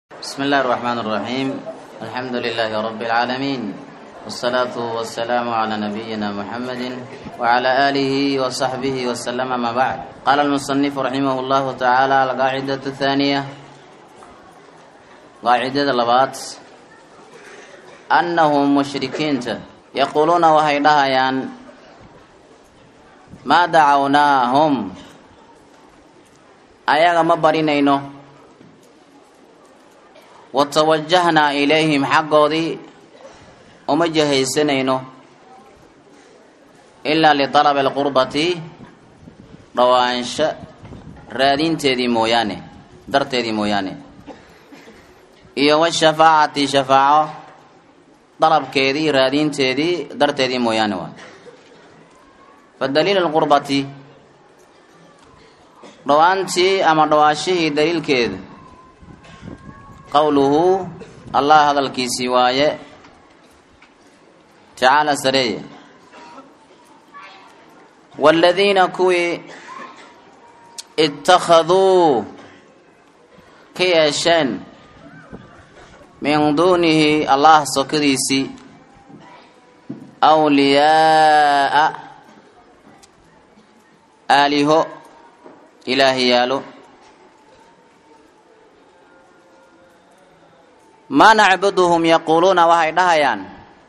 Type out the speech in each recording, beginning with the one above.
بسم الله الرحمن الرحيم الحمد لله رب العالمين والصلاة والسلام على نبينا محمد وعلى آله وصحبه وسلم ما بعد قال المصنف رحمه الله تعالى القاعدة الثانية قاعدة اللبات أنهم مشركين يقولون وهي دهيان ما دعوناهم ayaga ma barinayno wa tawajahnaa ilayhim xaggoodii uma jahaysanayno ilaa litalabi alqurbati dhawaansho raadinteedii mooyaane darteedii mooyaane iyo washafaacati shafaaco dalabkeedii raadinteedii darteedii mooyaane waa fa daliil alqurbati dhawaantii ama dhawaashihii daliilkeedu qowluhu allah hadalkiisii waaye tacaala sareeye waaladiina kuwii ittakhaduu ka yeesheen min duunihi allah sokadiisii awliyaa'a aaliho ilaahi yaalo maa nacbuduhum yaquuluuna waxay dhahayaan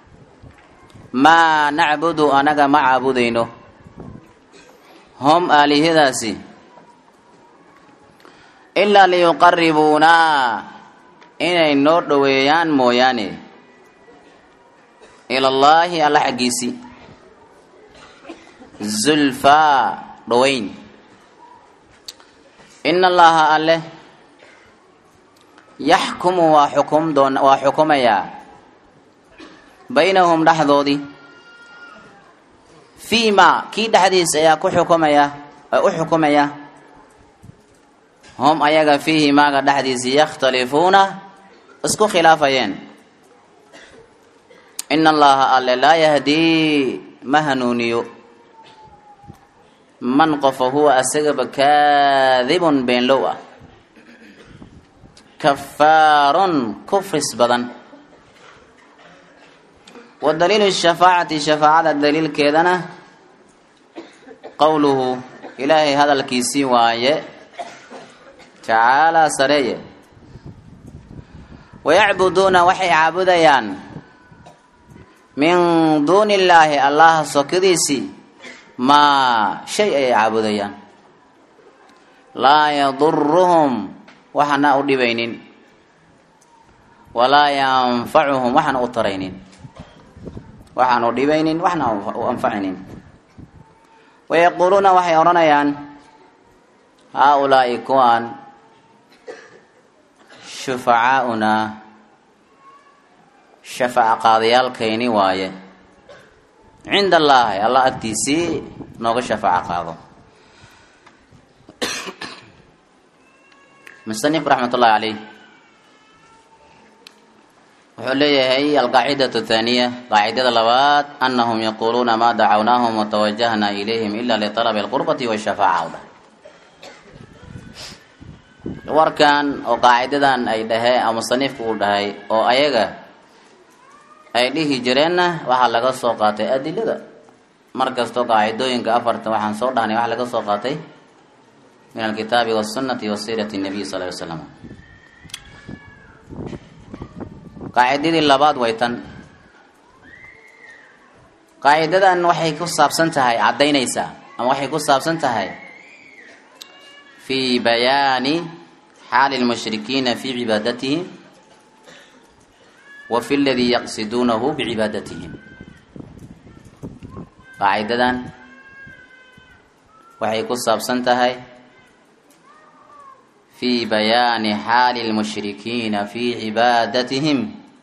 maa nacbudu anaga ma caabudayno hom aalihadaasi ilaa liyuqaribuunaa inay noo dhoweeyaan mooyaane ilallaahi alla xaggiisii zulfaa dhoweyn in allaha alleh yaxkumu waa xukum doon waa xukumayaa baynahum dhexdoodii fii ma kii dhexdiis ayaa ku xukumaya u xukumaya hum ayaga fiihi maaga dhexdiisi yakhtalifuuna isku khilaafayeen in allaha alle laa yahdii ma hanuuniyo man qofa huwa asagaba kaadibun beenlow ah kafaarun kufris badan wa daliilu shafaacati shafaacada daliilkeedana qowluhu ilaahay hadalkiisii waaye tacaalaa sareeye wayacbuduuna waxay caabudayaan min duuni illaahi allaha sokadiisii maa shay ayay caabudayaan laa yaduruhum waxana u dhibaynin walaa yanfacuhum waxana u taraynin waxaan u dhibaynin waxna u anfacaynin wayaquuluuna waxay odhanayaan haa-ulaa'i kuwaan shufacaaunaa shafaaca qaadayaalkayni waaye cinda allaahi allah agtiisii nooga shafaaco qaado musanif raxmat ullahi caleyh wuxuu leeyahay alqaacidatu thaaniya qaacidada labaad anahum yaquuluuna maa dacawnaahum watawajahnaa ilayhim ila litalabi alqurbati washafaaca warkan oo qaacidadan ay dhahee musanifku uu dhahay oo ayaga ay dhihi jireenna waxaa laga soo qaatay adilada mar kastoo qaacidooyinka afarta waxaan soo dhahnay waxaa laga soo qaatay min alkitaabi wasunati wa siirati nabiy sal ly slam qaacidadii labaad way tan qaacidadan waxay ku saabsan tahay caddaynaysaa ama waxay ku saabsan tahay fii bayaani xaali lmushrikiina fii cibaadatihim wa fi ladii yaqsiduunahu bicibaadatihim qaacidadan waxay ku saabsan tahay fii bayaani xaali lmushrikiina fii cibaadatihim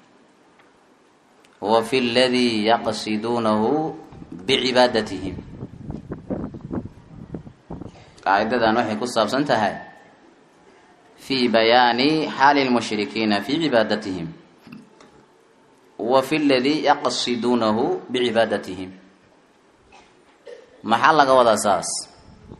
wa fi ladii yaqsiduunahu bicibaadatihim qaacidadan waxay ku saabsan tahay fii bayaani xaali lmushrikiina fii cibaadatihim wa fi ladii yaqsiduunahu bicibaadatihim maxaa laga wadaa saas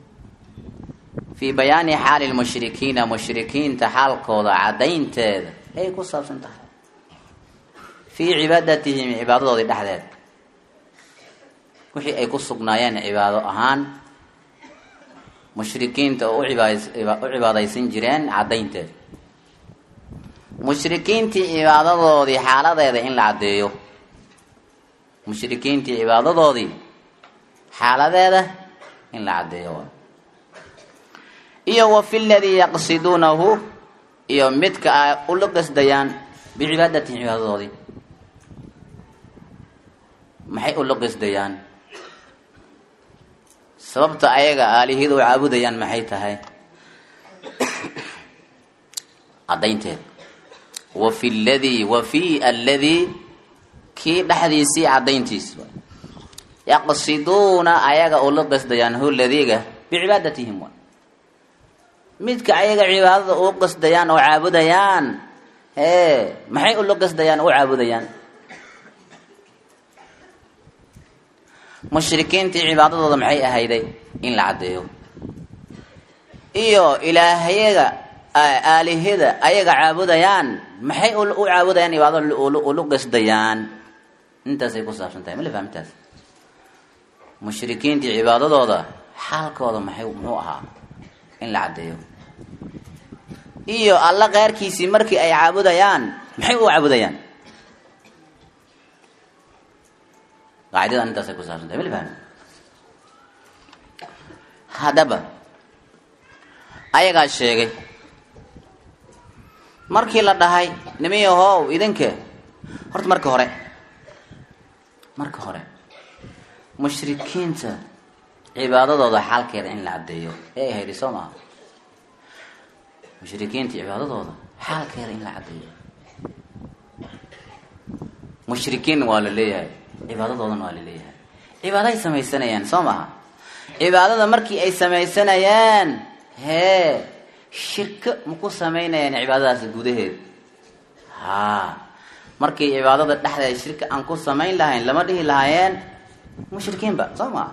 fii bayaani xaali lmushrikiina mushrikiinta xaalkooda caddaynteeda ayay ku saabsan tahay fii cibaadatihim cibaadadoodii dhexdeed wixii ay ku sugnaayeen cibaado ahaan mushrikiinta oo u cibaadaysan jireen caddaynteed mushrikiintii cibaadadoodii xaaladeeda in la caddeeyo mushrikiintii cibaadadoodii xaaladeeda in la caddeeyo iyo wa fi ladii yaqsiduunahu iyo midka ay ula qasdayaan bicibaadatihi cibaadadoodii maxay ula qasdayaan sababta ayaga aalihiyada u caabudayaan maxay tahay caddaynteed wa fi ladii wa fi alladii kii dhexdiisii caddayntiis yaqsiduuna ayaga ula qasdayaan hu ladiga bicibaadatihim wa midka ayaga cibaadada u qasdayaan oo caabudayaan hee maxay ula qasdayaan u caabudayaan mushrikiintii cibaadadooda maxay ahayday in la caddeeyo iyo ilaahyaga aalihada ayaga caabudayaan maxay u caabudayaan cibaadada ulu qasdayaan intaasay ku saabsan tahay mala fahmtaas mushrikiintii cibaadadooda xaalkooda maxay muxuu ahaa in la caddeeyo iyo alla keyrkiisii markii ay caabudayaan maxay u caabudayaan qaacidadan intaasay ku saabsan tahay mala fahmi haddaba ayagaa sheegay markii la dhahay nimiyahow idinka horta marka hore marka hore mushrikiinta cibaadadooda xaalkeeda in la caddeeyo ee haydi soo maaha mushrikiinta cibaadadooda xaalkeeda in la caddeeyo mushrikiin waa la leeyahay cibaadadoodana waa la leeyahay cibaado ay samaysanayaan soo maaha cibaadada markii ay samaysanayaan hee shirko maku samaynayaan cibaadadaasi gudaheed haa markii cibaadada dhexdeeda shirka aan ku samayn lahayn lama dhihi lahaayeen mushrikiinba soo maa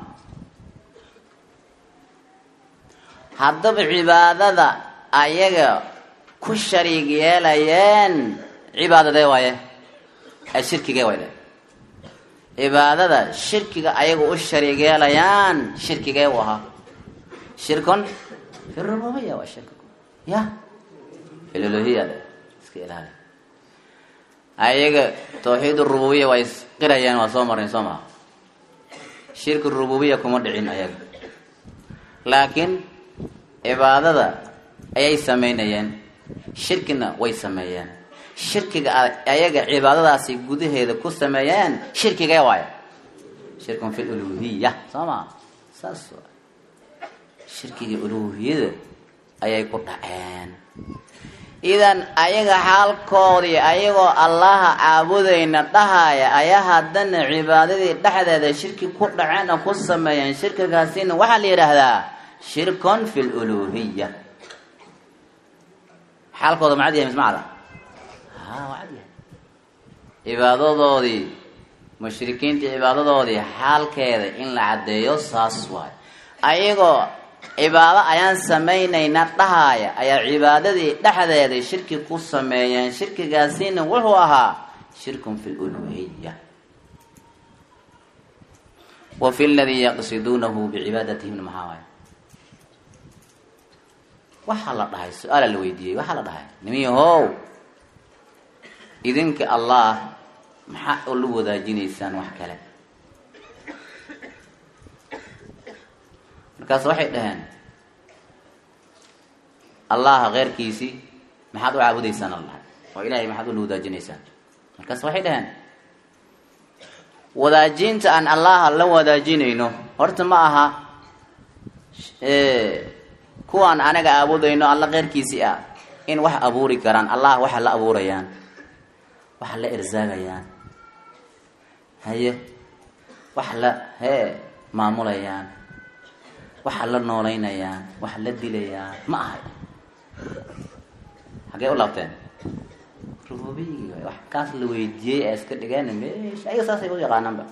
haddaba cibaadada ayaga ku shariig yeelayeen cibaadadee waaye ee shirkigee waay cibaadada shirkiga ayaga u shariig yeelayaan shirkigee u ahaa shirkun fi rububiya waa shirka ya filolohiya iska ilaali ayaga tawxiid rububiya waa isqirayaan waa soo marnay soo maha shirki rububiya kuma dhicin ayaga laakiin cibaadada ayay sameynayeen shirkina way sameeyeen shirkiga ayaga cibaadadaasi gudaheeda ku sameeyeen shirkigee waayo shirkun fi luluhiya soo maa saas waa shirkigii uluhiyada ayay ku dhaceen idan ayaga xaalkoodii ayagoo allaha caabudayna dhahaya ayaa haddana cibaadadii dhexdeeda shirki ku dhaceen oo ku sameeyeen shirkigaasina waxaa la yidhaahdaa shirkun fi luluhiya xaalkooda macad yahay mismacda ha waa cad yahay cibaadadoodii mushrikiintii cibaadadoodii xaalkeeda in la caddeeyo saas waayo ayagoo cibaado ayaan samaynayna dhahaaya ayaa cibaadadii dhexdeeda shirki ku sameeyeen shirkigaasina wuxuu ahaa shirkun fi luluhiya wa fi ladii yaqsiduunahu bicibaadatihimna maxaa waayo waxaa la dhahay su-aala la weydiiyey waxaa la dhahay nimiyahow idinka allah maxaa ula wadaajinaysaan wax kale markaas waxay dhaheen allaha keyrkiisii maxaad u caabudaysaan allah oo ilahay maxaad ula wadaajinaysaan markaas waxay dhaheen wadaajinta aan allaha la wadaajinayno horta ma aha kuwaan anaga aabudayno alla keyrkiisii ah in wax abuuri karaan allah waxa la abuurayaan waxa la irsaagayaan haye wax la hee maamulayaan waxa la noolaynayaan wax la dilayaan ma ahay hagee u laabteen rububiyigi waay wax kaas la weydiiyey ee iska dhigeen meesha ayaga saasay u yaqaanaanba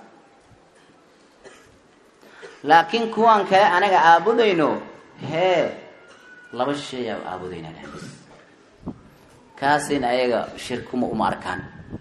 laakiin kuwan kale anaga aabudayno hee laba shay aa aabudaynaa dhexdiis kaasina ayaga shirkuma uma arkaan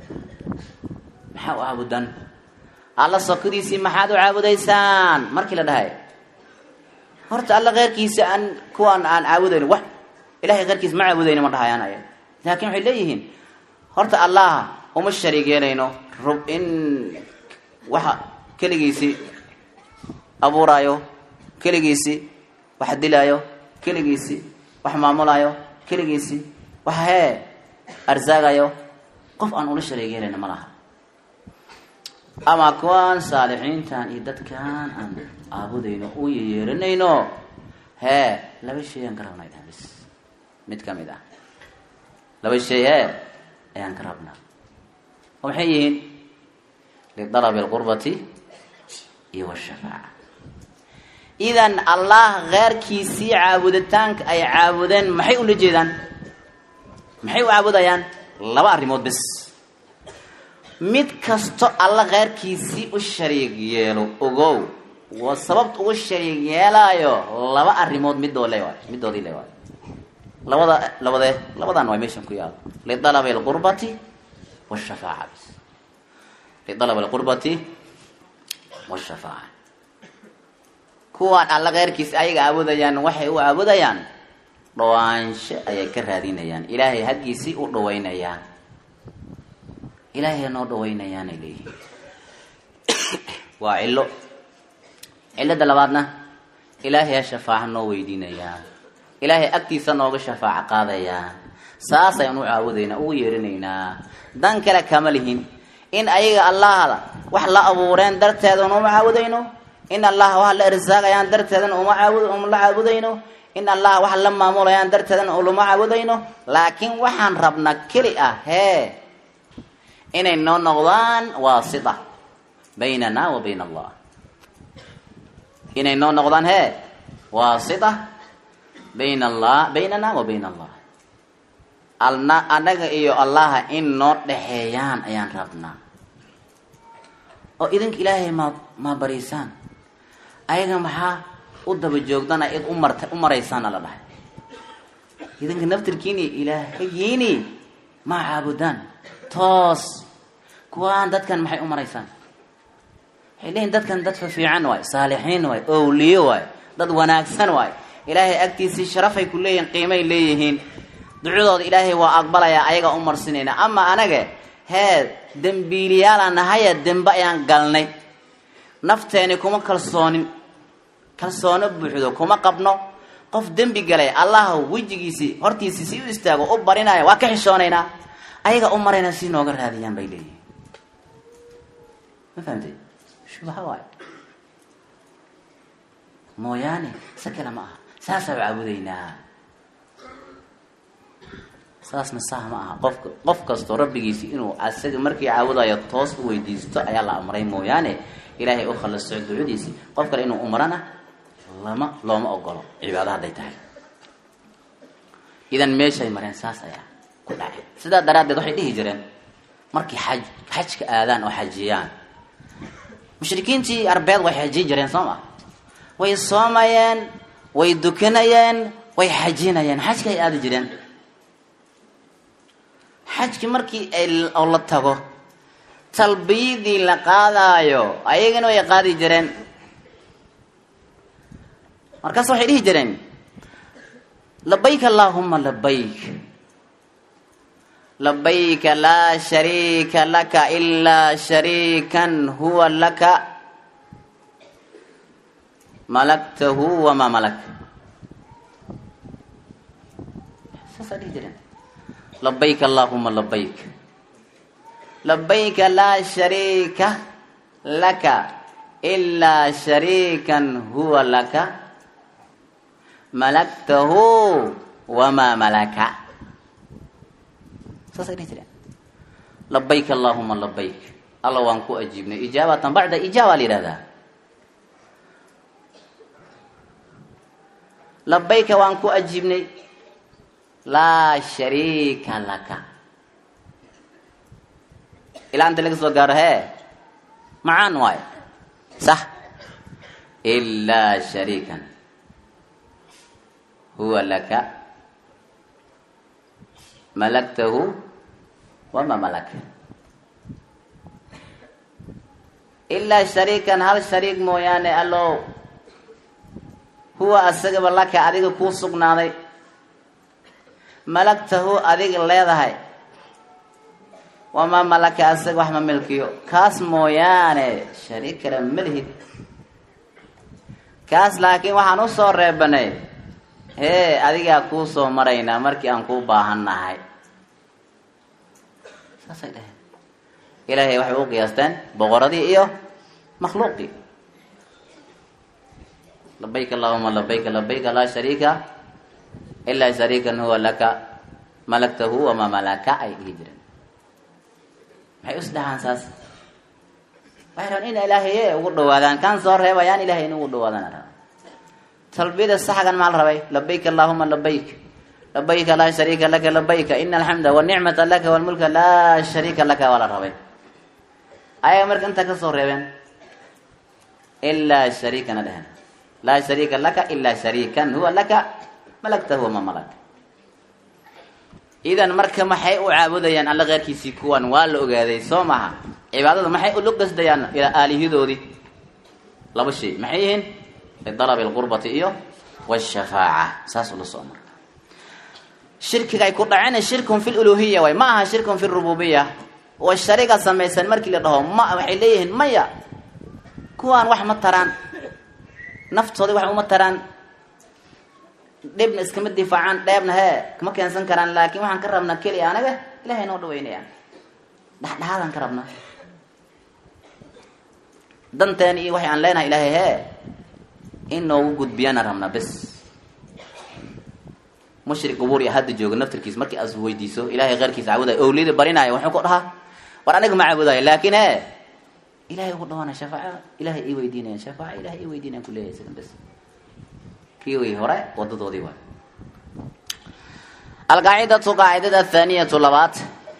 maxaa u caabudan alla sokadiisii maxaad u caabudaysaan markii la dhahay horta alla keyrkiisa aan kuwaan aan caabudayno wax ilahay keyrkiisa ma caabudayno ma dhahayaan aya laakin waxay leeyihiin horta allah uma shariig yeelayno rub in waxa keligiisii abuuraayo keligiisii wax dilaayo keligiisii wax maamulaayo keligiisii wax hee arsaagayo qof aan ula shariig yeelayno ma laha ama kuwaan saalixiintan iyo dadkan aan caabudayno u yeyeeranayno hee laba shay aan ka rabnaa idhahan bis mid kamid ah laba shay hee ayaan ka rabnaa oo maxay yihiin lidalabi alqurbati iyo washafaaca idan allah keyrkiisii caabuditaanka ay caabudeen maxay ula jeedaan maxay u caabudayaan laba arrimood bes mid kasto alla keyrkiisii u shariig yeelo ogow waa sababt ugu shariig yeelaayo laba arrimood midoo le waay midoodii le waay labada labadee labadan waa meeshan ku yaalo lidalabi alqurbati washafaaca bis lidalabi alqurbati washafaaca kuwaan alla keyrkiisi ayaga caabudayaan waxay u caabudayaan dhawaansho ayay ka raadinayaan ilaahay haggiisii u dhawaynayaan ilaahay noo dhawaynayaanay leeyihin waa cillo cillada labaadna ilaahay shafaaca noo weydiinayaa ilaahay agtiisa nooga shafaaco qaadayaa saas ayaan u caabudaynaa ugu yeerinaynaa dan kale kama lihin in ayaga allahda wax la abuureen darteedan uma caabudayno in allah wax la irsaaqayaan darteedan uma caabud uma la caabudayno in allah wax la maamulayaan darteedan ulama caabudayno laakiin waxaan rabnaa keli ah hee inay noo noqdaan waasita baynana wa bayna allah inay noo noqdaan hee waasita bayna allah baynana wa bayna allah alna anaga iyo allaha in noo dhexeeyaan ayaan rabnaa oo idinka ilaahay maa maa bariisaan ayaga maxaa u daba joogdana id u marta u maraysaana la dhahay idinka naftirkiini ilaahayiini maa caabudaan toos kuwaan dadkan maxay u maraysaan waxay leeyihin dadkan dad fafiican waay saalixiin waay owliyo waay dad wanaagsan waay ilaahay agtiisii sharafay ku leeyihin qiimay leeyihiin ducadooda ilaahay waa aqbalayaa ayagaa u marsinayna ama anaga hee dembiiliyaalaan nahaya dembe ayaan galnay nafteeni kuma kalsoonin kalsoono buuxdo kuma qabno qof dembi galay allah wejigiisii hortiisii si u istaago u barinaya waa ka xishoonaynaa ayaga u marayna si nooga raadiyaan bay leeyihin ma fahamtay shubaha waayo mooyaane se kale ma aha saasaa caabudaynaa saasna saah ma aha qofka qof kastoo rabbigiisi inuu asaga markii caabudayo toos u weydiisto ayaa la amray mooyaane ilaahay u khaliso ducadiisii qof kale inuu umarana lama looma ogolo cibaado hadday tahay idan meeshay mareen saas ayaa ku dhacay sidaa daraaddeed waxay dhihi jireen markay xaj xajka aadaan oo xajiyaan mushrikiintii arbeed way xajiyi jireen soo ma way soomayeen way dukanayeen way xajinayeen xajka ay aadi jireen xajki markii oo la tago talbiyadii la qaadaayo ayagana way qaadi jireen markaas waxay dhihi jireen labayk allahuma labayk labayka laa shariika laka ilaa shariikan huwa laka malaktahu wamaa malak saasaa dhihi jireen labayk allahuma labayk labayka laa shariika laka ilaa shariikan huwa laka malaktahu wamaa malaka saasay dhihi jireen labayk allahuma labayk alla waan ku ajiibnay ijaabatan bacda ijaaba la yihahdaa labayka waan ku ajiibnay laa shariika laka ilaa inta laga soo gaaro hee macaan waayo sax ilaa shariikan huwa laka malaktahu wama malaka ilaa shariikan hal shariik mooyaane allow huwa asagaba laka adiga kuu sugnaaday malagtahu adiga leedahay wamaa malaka asaga wax ma milkiyo kaas mooyaane shariik kale ma lihid kaas laakiin waxaan usoo reebanay hee adigaa kuu soo maraynaa markii aan kuu baahan nahay saasay dhaheen ilaahay waxay u qiyaasteen boqoradii iyo makhluuqii labayk allahuma labayka labayka laa shariika ilaa shariikan huwa laka malaktahu wamaa malaka ay dhihi jireen maxay isdhahaan saas waxay rabaan ina ilaahaye ugu dhawaadaan kan soo reebayaan ilahay in ugu dhawaadaan raba talbiyada saxgan maa la rabay labayk allahuma labayk labayka laa shariika laka labayka ina alxamda wanicmata laka walmulka laa shariika laka waa la rabay ayaga marka intaa kasoo reebeen ilaa shariikana dhehen laa shariika laka ilaa shariikan huwa laka malaktahu wama malak idan marka maxay u caabudayaan alla keyrkiisii kuwan waa la ogaaday soo maha cibaadada maxay ula qasdayaan ilaa aalihidoodii laba shay maxay yihiin lidalabi alqurbati iyo washafaaca saas ula soo marka shirkiga ay ku dhaceen shirkun fi luluhiya waay ma aha shirkun fi rububiya wa shariga samaysan markii la dhaho ma waxay leeyihiin maya kuwaan wax ma taraan naftoodii wax uma taraan dhibna iskama difaacaan dheebna hee kama keensan karaan laakiin waxaan ka rabnaa keliya anaga ilahay noo dhaweynayaan dhexdhexaadaan ka rabnaa danteen iyo waxay aan leenahay ilaahay hee in noogu gudbiyaana rabnaa bes mushrik qubuur iyo hadda jooga naftirkiis markii aas weydiiso ilahay keyrkiisa caabudayo owliyada barinaayo wuxuu ku dhahaa war aniga ma caabudayo laakiin he ilahay ugu dhawaana shafaaca ilahay ii weydiinayan shafaaca ilahay ii weydiinayan kuleeyahay isagan bes kii way hore wadadoodii waay alqaacidatu qaacidada athaaniyatu labaad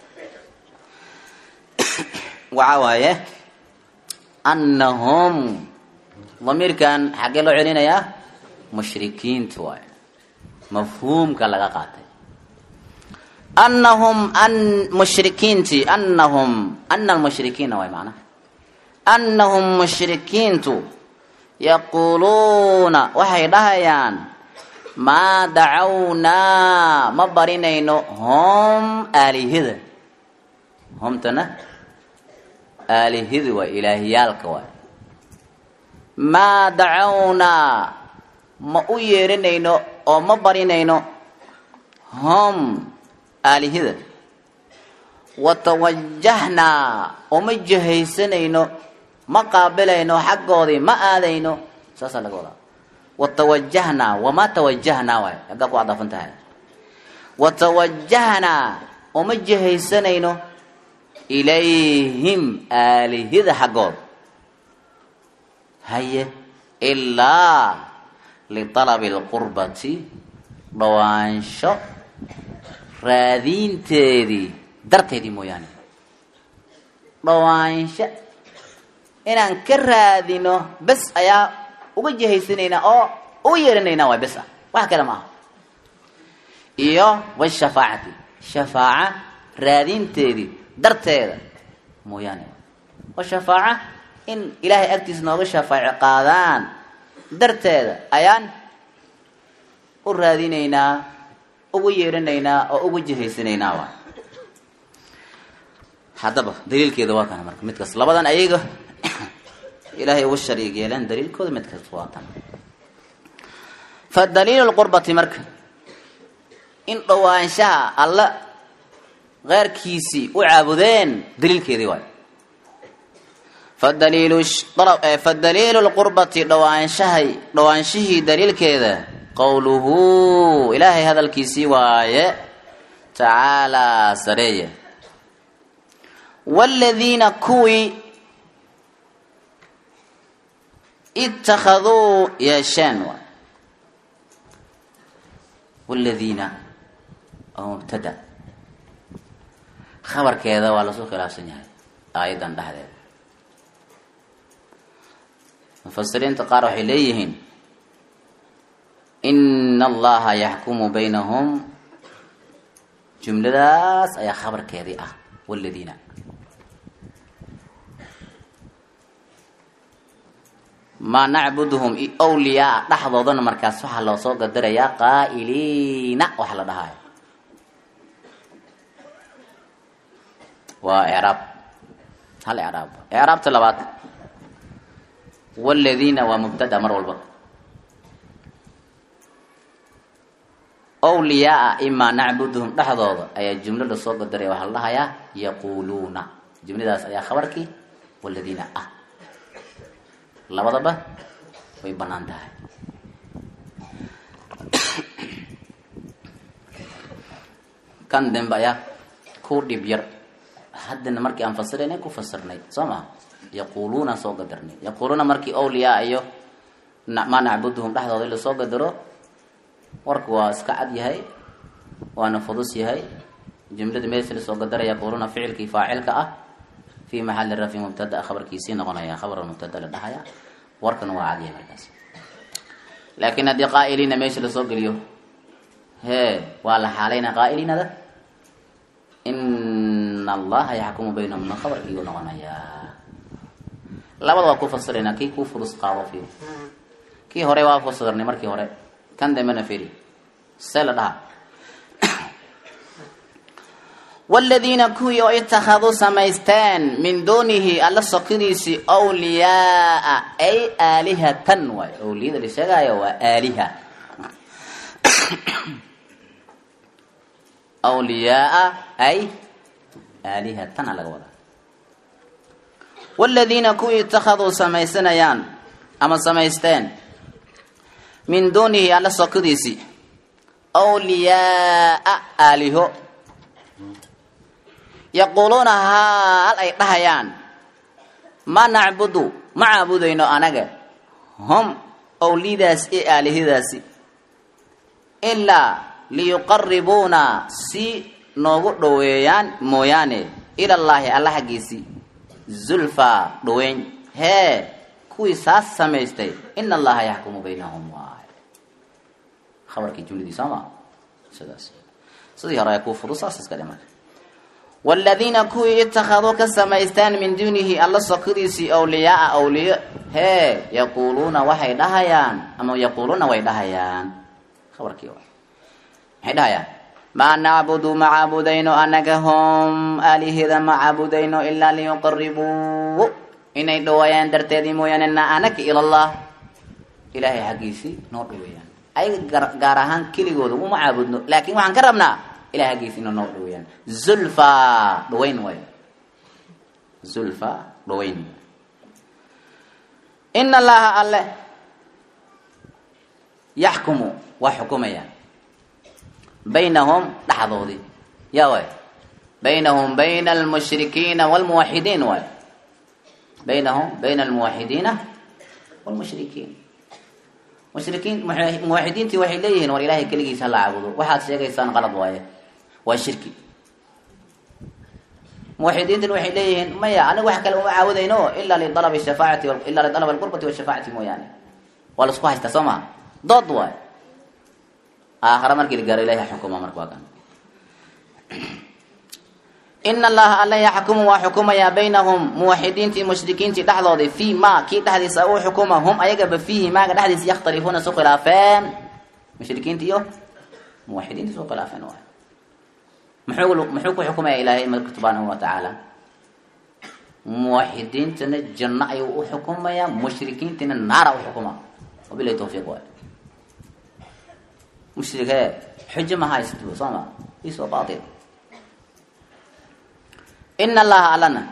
waxaa waaye annahum damiirkan xaggee loo celinayaa mushrikiinta waaye mafhuumka laga qaatay annahum an mushrikiinti annahum ana almushrikiina waay macnaha annahum mushrikiintu yaquuluuna waxay dhahayaan maa dacawnaa ma barinayno hom aalihida homtana aalihida waa ilaahiyaalka waay maa dacawnaa ma u yeerinayno oo ma barinayno hom aalihida watawajahnaa oo ma jahaysanayno ma qaabilayno xaggoodii ma aadayno saasaa laga wadaa watawajahnaa wama tawajahnaa waay aggaa ku adafan tahay watawajahnaa oo ma jahaysanayno ilayhim aalihida xaggood haye ilaa lialabi lqurbati dhawaansho raadiinteedii darteedii mooyaane dhawaansho inaan ka raadino bes ayaa uga jihaysanaynaa oo uga yeeranaynaa waay bes ah wax kale ma aha iyo washafaacati shafaaca raadinteedii darteeda mooyaane oo shafaaca in ilaahay agtiisa nooga shafaaco qaadaan darteeda ayaan u raadinaynaa ugu yeeranaynaa oo ugu jihaysanaynaa waay haddaba daliilkeeda waa kana marka midkaas labadan ayaga ilaahay ugu shariig yeeleen daliilkooda mid kasta waa tan fa daliilu lqurbati marka in dhawaanshaha alla keyrkiisii u caabudeen daliilkeedii waay fadaliilu fadaliilu lqurbati dhawaanshahay dhawaanshihii daliilkeeda qowluhu ilaahay hadalkiisii waaye tacaalaa sareeye waaladiina kuwii ittakhaduu yeesheen waay waaladiina oo mubtada khabarkeeda waa lasoo khilaafsan yahay aayaddan dhexdeeda mufasiriinta qaar waxay leeyihiin ina allaha yaxkumu baynahum jumladaas ayaa khabarkeedii ah waladiina maa nacbuduhum wliyaa dhexdoodana markaas waxaa loo soo gadarayaa qaa'iliina waxa la dhahayo waa icraab hal icraab icraabta labaad waladiina waa mubtada mar walba wliyaaa imaa nacbuduhum dhexdooda ayaa jumlo lasoo gadaraya waxaa la dhahayaa yaquuluuna jumladaas ayaa khabarkii waladiina ah labadaba way banaan tahay kan dambe ayaa ku dhib yar haddana markii aan fasirayna ku fasirnay soo maha yaquuluuna soo gadarnay yaquuluuna markii awliyaa iyo maa nacbuduhum dhexdooda lasoo gadaro warku waa iska cad yahay waana fudus yahay jumlada meesha lasoo gadara yaquuluuna ficilkii faacilka ah fi maxali rafi mubtada khabarkiisii noqonaya khabar mubtada la dhahaya warkana waa cad yahay markaas laakiin haddii qaa'iliina meesha lasoo geliyo hee waa la xaalayna qaa'iliinada ina allaha yaxkumu baynahumna khabarkiigu noqonayaa labada waa ku fasirayna kii kuu fudus qaado fi kii hore waa fasirnay markii hore kan dambena firi see la dhaha waladiina kuwii oo itakaduu samaysteen min duunihi alla sokidiisii wliyaaa ay aalihatan waay awliyada la sheegaayo waa aaliha wliyaaa ay aalihatan a laga wadaa waladiina kuwii itakaduu samaysanayaan ama samaysteen min duunihi alla sokidiisii wliyaaa aaliho yaquuluuna haal ay dhahayaan ma nacbudu ma caabudayno anaga hum owlidaas i aalihadaasi ilaa liyuqaribuuna si noogu dhoweeyaan mooyaane ilallaahi alla xaggiisii zulfaa dhoweyn hee kuwii saas samaystay ina allaha yaxkumu baynahum waay khabarkii jumladii sooma sidaas sidii hore ay kuu fudu saas iska dhima waladiina kuwii itakaduu ka samaystaan min duunihi alla sokidiisii awliyaaa awliyo hee yaquuluuna waxay dhahayaan ama yaquuluuna way dhahayaan khabarkii maxay dhahayaan maa nacbudu ma caabudayno anaga hom aalihida ma caabudayno ilaa liyuqaribuu inay dhaweeyaan darteedii mooyaane na anaka ilallah ilaahay xaggiisii noo dhaweeyaan ayaga gaar ahaan keligooda uma caabudno laakiin waxaan ka rabnaa ilahay xaggiisina noo dhaweeyaan zulfa dhaweyn way zulfa dhaweyn ina allaha alle yaxkumu waa xukumaya baynahum dhexdoodii ya way baynahum bayna almushrikiina wlmuwaxidiin way baynahum bayna almuwaxidiina wlmushrikiin mushrikiin muwaxidiintii waxay leeyihiin war ilahay keligiisa hala caabudo waxaad sheegaysaan qalad waaye waa shirki muwaxidiintan waxay leeyihiin maya aniga wax kale uma caabudayno ilaa lidalabi shafaacati ilaa lidalab alqurbati washafaacati mooyaane waa laisku haystaa soo maha dood waay aakhara markii la gaaro ilahi xukuma marka waa kan ina allaha alla yaxkumu waa xukumayaa baynahum muwaxidiintii mushrikiintii dhexdoodii fii ma kii dhexdiisa uu xukuma hum ayagaba fiihi maaga dhexdiisa yakhtalifuuna isu khilaafeen mushrikiinti iyo muwaxidiinta isu khilaafeen waay muxuu muxuu ku xukumaya ilaahay marka subxaanahu wa tacaala muwaxidiintana janno ayuu u xukumayaa mushrikiintina naara u xukuma wabilahi tawfiiq waay mushrikee xujo ma haysto soo ma isoo baatil ina allaha allana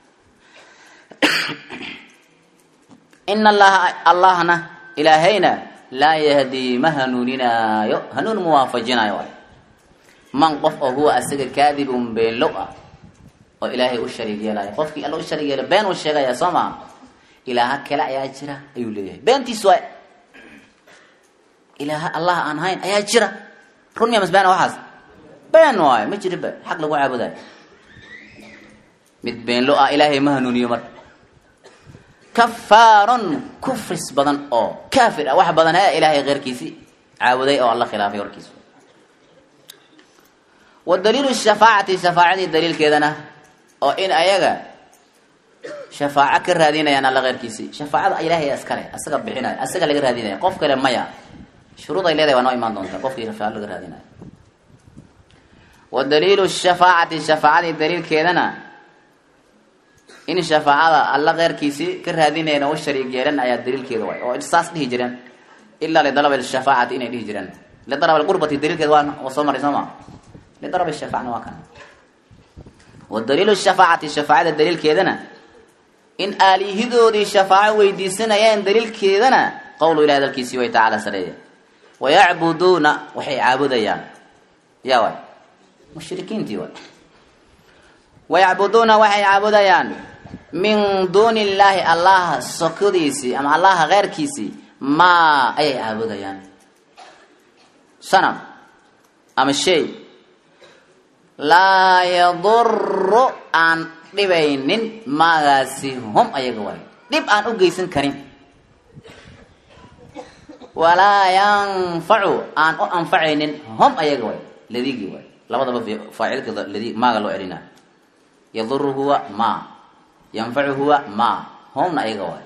ina allaha allahna ilaahayna laa yahdii ma hanuuninaayo hanuun muwaafajinaayo waay man qof oo huwa asaga kaadibun beenlow ah oo ilaahay u shariig yeelaayo qofkii alla u shariig yeela been uu sheegaya soo maa ilaaha kale ayaa jira ayuu leeyahay beentiis waay ilaaha allah aan hayn ayaa jira run miya masbeen waxaas been waayo ma jiriba xaq lagu caabudayo mid beenlo ah ilaahay ma hanuuniyo marka kafaarun kufris badan oo kaafir ah wax badan he ilaahay keyrkiisi caabuday oo alla khilaafay warkiisa wa daliilu shafaacati shafaacadii daliilkeedana oo in ayaga shafaaco ka raadinayaan alla keyrkiisii shafaacada ilaahay iskale asaga bixinaya asaga laga raadinaya qof kale maya shuruud ay leedahay waa noo imaan doontaa qofkii shafaaco laga raadinayo wa daliilu shafaacati shafaacadii daliilkeedana in shafaacada alla keyrkiisii ka raadinayana u shariig yeelan ayaa daliilkeeda waay oo saas dhihi jireen ilaa lidalab shafaacati inay dhihi jireen lidarab lqurbati daliilkeeda waa soo maray soo ma lidarab shafaacna waa kan wa daliilu shafaacati shafaacada daliilkeedana in aalihidoodii shafaaco weydiisanayeen daliilkeedana qowlu ilahi hadalkiisii way tacaala sareeye wayacbuduuna waxay caabudayaan yaa waay mushrikiintii waay wayacbuduuna waxay caabudayaan min duuni illaahi allaha sokodiisii ama allaha keyrkiisii maa ayay caabudayaan sanam ama shay laa yaduru aan dhibaynin maagaasi hum ayaga waay dhib aan u geysan karin walaa yanfacu aan u anfacaynin hum ayaga waay ladigii waay labadaba faacilka ladi maaga loo celina yaduru huwa ma yanfacu huwa ma humna ayaga waay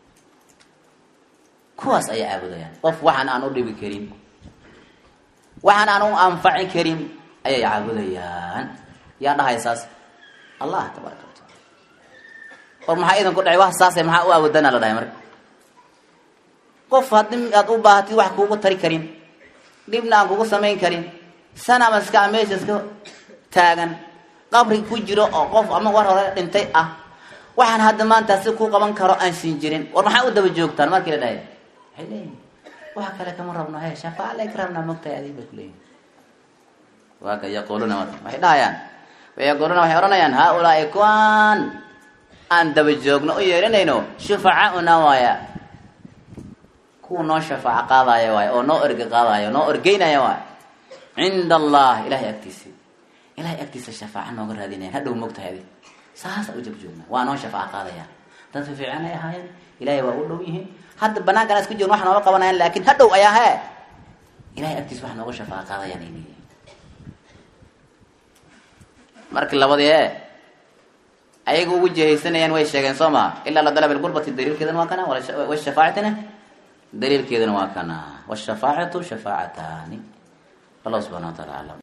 kuwaas ayay caabudayaan qof waxaan aan u dhibi karin waxaan aan u anfaci karin ayay caabudayaan yaa dhahay saas allah tabaaraka wataala or maxaa idan ku dhacay wax saase maxaa u awoodana la dhahay marka qof haddii aad u baahatid wax kuugu tari karin dhibna aan kugu samayn karin sanama iska meesha iska taagan qabri ku jiro oo qof ama war hore dhintay ah waxaan hadda maanta si ku qaban karo aan siin jirin war maxaa u daba joogtaan markii la dhahay waxay leeyihin wax kale kama rabno he shafaaca lay ka rabnaa mogtahay adig bay kuleeyihin waa ka yaquuluuna marka waxay dhahayaan wayaquuluuna waxay odhanayaan haa-ulaai kuwan aan daba joogno u yeeranayno shufacaauna waaya kuwa noo shafaaco qaadaya waay oo noo erge qaadaya noo ergeynaya waay cinda allah ilahay agtiisi ilahay agtiisa shafaaco nooga raadinayan hadhow mogtahay adig saasa u jabjoognaa waa noo shafaaco qaadayaan dad fiican ay ahaayeen ilahay waa u dhow yihiin hadda banaankaan isku jirn wax nooga qabanayaan laakin hadhow ayaa hee ilahay agtiisa wax nooga shafaaco qaadayaan ay leeyihin markii labadii e ayaga ugu jihaysanayaan way sheegeen soo maa ilaa la dalab lqurbati daliilkeedana waa kana washafaacatina daliilkeedana waa kana wshafaacatu shafaacataani allah subxana wa taala aclam